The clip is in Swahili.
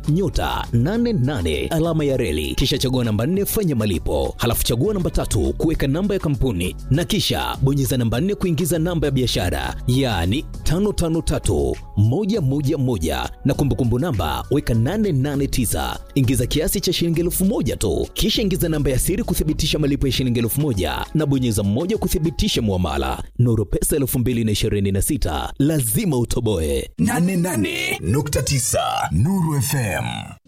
nyota 88 alama ya reli, kisha chagua namba 4 fanya malipo, halafu chagua namba tatu kuweka namba ya kampuni na kisha bonyeza namba 4 kuingiza namba ya biashara, yaani 553111 na kumbukumbu namba weka 889 ingiza kiasi cha shilingi elfu moja tu, kisha ingiza namba ya siri kuthibitisha malipo ya shilingi elfu moja na bonyeza moja kuthibitisha muamala. Nuru Pesa 2026 lazima utoboe. 88.9 Nuru FM.